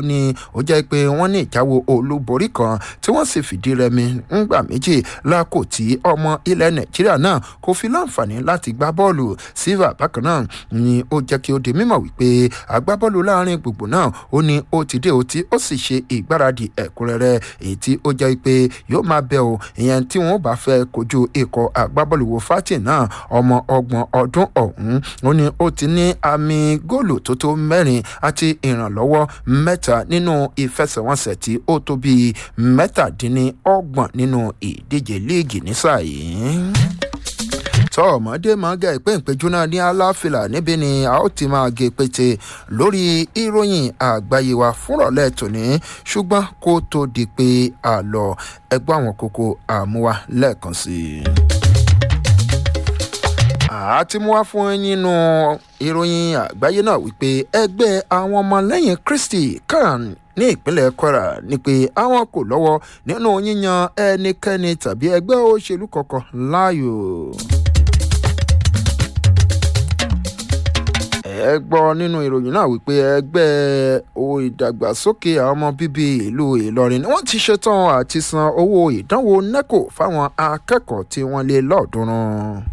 ó ní ó jẹ́ pé wọ́n ní ìjáwó olúborí kan tí wọ́n sì fìdí rẹmi ńgbà méjì lákò tí ọmọ ilẹ̀ nàìjíríà náà kò fi láǹfààní láti gbá bọ́ọ̀lù silva bákan náà ni ó jẹ́ kí ó di mímọ̀ wípé agbábọ́ọ̀lù láàrin gbogbo náà ó ní ó ti dé ó tí ó sì ṣe ìgbáradì ẹ̀kúnrẹ́rẹ́ èyí tí ó jẹ́ pé yóò máa bẹ̀ ọ́ ìyẹn tí wọ́n bá fẹ́ kojú ikọ̀ agbábọ́ọ̀lù wo fatin náà ọmọ ọgbọ̀n ọdún ọ̀hún ó ní ó ti ní àmì góòlù tó tó mẹ́rin àti ìrànlọ́wọ́ mẹ́ta nínú ìfẹsẹ̀wọnsẹ̀ tí ó tó bíi mẹ́tàdínlọ́gbọ̀n nínú ìdíje líìgì nísà yìí tọ́ ọmọdé máa gẹ ìpéǹpéjú náà ní aláfilà níbi ni a ó ti máa gé pété lórí ìròyìn àgbáyé wa fúnrọ̀lẹ́ tòní ṣùgbọ́n kó tó di pé a lọ ẹgbẹ́ àwọn kókó àmúwa lẹ́ẹ̀kan sí i. àti mú wá fún nínú ìròyìn àgbáyé náà wípé ẹgbẹ́ àwọn ọmọlẹ́yìn kristi kan ní ìpínlẹ̀ kwara ni pé àwọn kò lọ́wọ́ nínú yíyan ẹnikẹ́ni tàbí ẹgbẹ́ òṣèlú kankan láàyò. ẹ gbọ́ nínú ìròyìn náà wípé ẹgbẹ́ ìdàgbàsókè àwọn ọmọ bíbí ìlú ìlọrin ni wọ́n ti ṣetán àti san owó ìdánwò neco fáwọn akẹ́kọ̀ọ́ tí wọ́n lé lọ́ọ̀dúnrún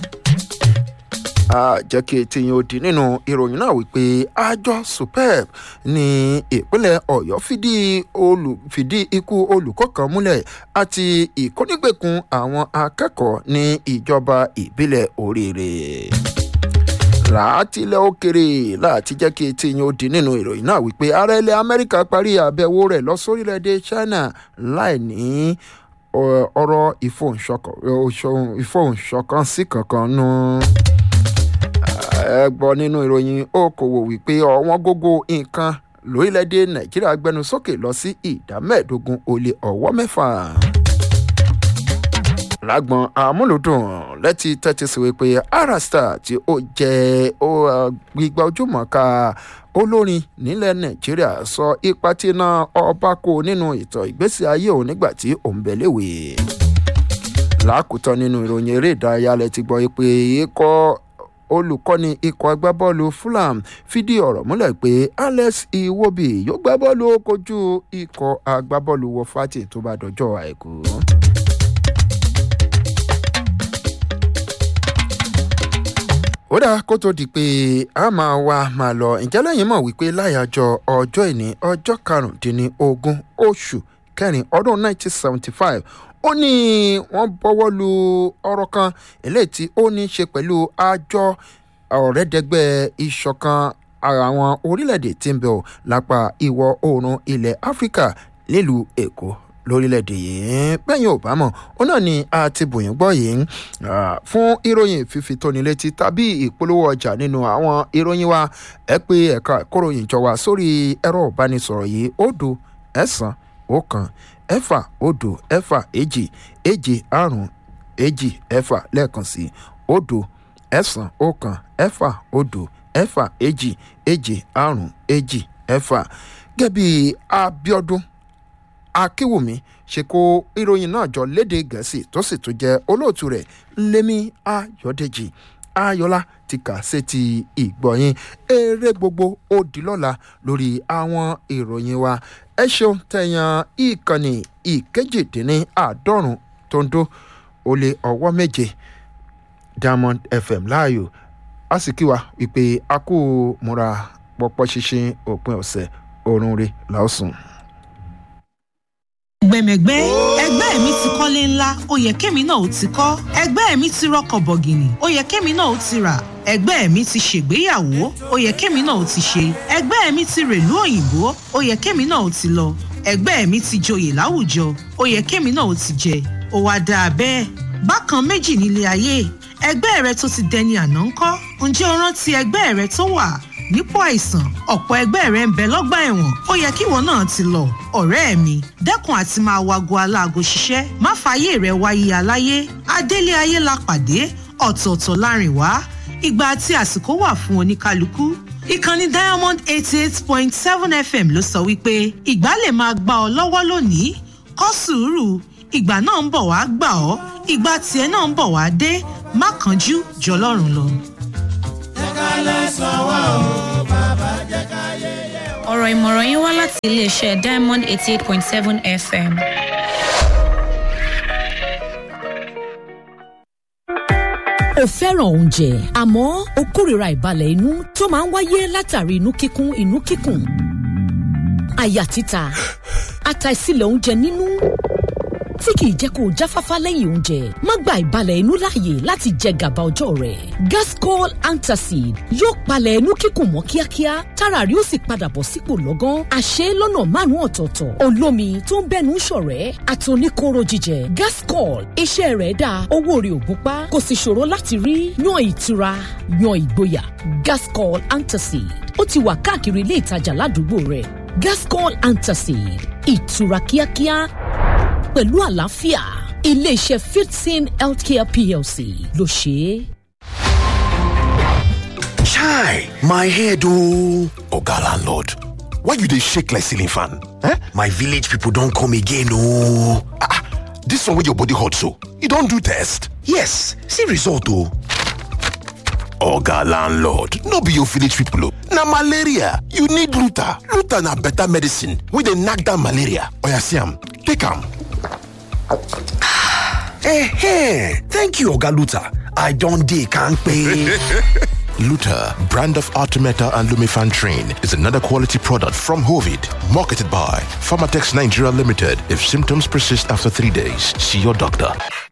jẹ́ kí etí yín ó di nínú ìròyìn náà wípé àjọ superb ní ìpínlẹ̀ ọ̀yọ́ fìdí fìdí ikú olùkọ́ kan múlẹ̀ àti ìkónígbèkùn àwọn akẹ́kọ̀ọ́ ní ìjọba ìbílẹ̀ oríire láti ilẹ̀ òkèrè láti jẹ́ kí etí yín ó di nínú ìròyìn náà wípé ààrẹ ilẹ̀ amẹ́ríkà parí àbẹ̀wò rẹ̀ lọ sórílẹ̀‐èdè china láì ní ọ̀rọ̀ ìfohùnṣọ̀kan sí kankan nù. ẹ gbọ́ nínú ìròyìn okòwò wípé ọ̀wọ́n gógó nǹkan lórílẹ̀‐èdè nàìjíríà gbẹnu sókè lọ sí ìdá mẹ́ẹ̀ẹ́dógún ó lé ọ̀wọ́ mẹ́fà lágbọn amúlùdùn lẹ́tí tẹ́tí sí wípé arasta tí ó jẹ́ gbígba ojúmọ̀ọ́ká olórin nílẹ̀ nàìjíríà sọ ipa tí iná ọba kó nínú ìtàn ìgbésí ayé òun nígbà tí òun bẹ̀ léwe. lákòótán nínú ìròyìn eré ìdárayá lẹ ti gbọ́ pé ikọ̀ olùkọ́ni ikọ̀ agbábọ́ọ̀lù fulham fìdí ọ̀rọ̀ múlẹ̀ pé alex iwobi yóò gbá bọ́ọ̀lù kojú ikọ̀ agbábọ́ọ̀lù wọ́fàtì tó bá dọjọ́ àìkú. ó dáa kó tó di pé a máa wá máa lọ ǹjẹ́ lẹ́yìn mọ̀ wípé láyàjọ ọjọ́ ìní ọjọ́ karùndínlógún oṣù kẹrin ọdún 1975 ó ní wọ́n bọ́wọ́ lu ọ̀rọ̀ kan eléyìí tí ó ní í ṣe pẹ̀lú àjọ ọ̀rẹ́dẹ́gbẹ́ ìṣọ̀kan àwọn orílẹ̀-èdè tí ń bẹ̀ ọ́ lápá ìwọ̀ oòrùn ilẹ̀ áfíríkà nílùú èkó lórílẹ̀‐èdè yìí bẹ́yìn ò bá mọ̀ ó náà ni a ti bòyìn gbọ́ yìí fún ìròyìn fífi tóni létí tàbí ìpolówó ọjà nínú àwọn ìròyìn wa ẹ pé ẹ̀ka ìkóròyìn jọ wá sórí ẹ̀rọ ìbánisọ̀rọ̀ yìí òdo ẹ̀sán ọ̀kan ẹ̀fà òdo ẹ̀fà èjì èjì àrùn èjì ẹ̀fà lẹ́ẹ̀kan sí òdo ẹ̀sán ọ̀kan ẹ̀fà òdo ẹ̀fà èjì èjì àrùn èjì ẹ̀fà gẹ́bí abiodun akínwùmí ṣe kó ìròyìn náà jọ léde gẹ̀ẹ́sì tó sì tún jẹ́ olóòtú rẹ̀ lémi ayọ̀dèjì ayọ̀lá ti kà sétí ìgbọ̀yìn eré gbogbo ó di lọ́la lórí àwọn ìròyìn wa ẹ ṣeun tẹ̀yàn ìkànnì ìkejìdínláàádọ́rùn tó ń dó ó lé ọwọ́ méje diamond fm láàyò a sì kí wa wípé a kú múra pọpọ ṣinṣin òpin ọ̀sẹ̀ oorun rẹ̀ làásùn gbẹmẹgbẹ ẹgbẹ́ mi ti kọ́lé ńlá ó yẹ kémi náà ó ti kọ́ ẹgbẹ́ mi ti rọkọ̀ bọ̀gìnì ó yẹ kémi náà ó ti rà ẹgbẹ́ mi ti ṣègbéyàwó ó yẹ kémi náà ó ti ṣe ẹgbẹ́ mi ti rèlú òyìnbó ó yẹ kémi náà ó ti lọ ẹgbẹ́ mi ti joyè láwùjọ ó yẹ kémi náà ó ti jẹ ó wá dáa bẹ́ẹ̀ bákan méjì nílé ayé ẹgbẹ́ rẹ tó ti dẹni àná ńkọ́ ǹjẹ́ o rántí ẹgbẹ́ rẹ tó wà nípò àìsàn ọ̀pọ̀ ẹgbẹ́ rẹ̀ ń bẹ lọ́gbà ẹ̀wọ̀n ó yẹ kíwọ náà ti lọ ọ̀rẹ́ mi dẹ́kun àti máa wago aláago ṣiṣẹ́ má fààyè rẹ̀ wáyé aláyé adélé ayé la pàdé ọ̀tọ̀ọ̀tọ̀ láàrin wá ìgbà àti àsìkò wà fún oníkálukú ìkànnì diamond eighty eight point seven fm ló sọ wípé ìgbà lè máa gbà ọ lọ́wọ́ lónìí kọ́ sùúrù ìgbà náà ń bọ̀ wá gbà ọ́ ìgbà tiẹ̀ náà ń bọ̀ wá dé má kánjú jọlọ́run lọ. jẹ́ ká lẹ́sàn-án wá o bàbá jẹ́ ká yé yẹ wá. ọ̀rọ̀ ìmọ̀ràn yín wá láti iléeṣẹ́ diamond eighty eight point seven fm. o fẹ́ràn oúnjẹ àmọ́ o kórìíra ìbalẹ̀ inú tó máa ń wáyé látàrí inú kíkún inú kíkùn àyà títa àtàìsílẹ̀ oúnjẹ nínú tí kìí jẹ́ kó o jáfáfá lẹ́yìn oúnjẹ má gba ìbalẹ̀ inú láàyè láti jẹ gàba ọjọ́ rẹ̀ gascol antacid yóò palẹ̀ inú kíkùn mọ́ kíákíá tára rí ó sì padà bọ̀ sípò lọ́gán àṣẹ lọ́nà márùn-ún ọ̀tọ̀ọ̀tọ̀ olómi tó ń bẹ́nu ṣọ̀rẹ́ àtòníkóró jíjẹ gascol iṣẹ́ rẹ̀ dáa owó rẹ̀ ò gúnpá kò sì ṣòro láti rí yan ìtura yan ìgboyà gascol antacid ó ti wà káàkiri ilé ìtajà ládùúgbò rẹ̀ gascol antacid ìtura kíákíá pẹ̀lú àlàáfíà iléeṣẹ́ fifteen healthcare plc ló ṣe é. Chai, my head oh. Oga landlord, why you dey shake like ceiling fan? Eh? My village people don come again oh. Ah, ah, this one wey your body hot so, you don do test? Yes, see result oh. Oga landlord, no be your village people oh. Na malaria, you need Luta. Luta na better medicine wey dey knack down malaria. Oya see am, take am. Eh, thank you Oga Luta. I don dey kampe. Luta, brand of Artemeta and Lumifan Train, is another quality product from Hovid, marketed by Pharmatex Nigeria Limited. If symptoms persist after three days, see your doctor.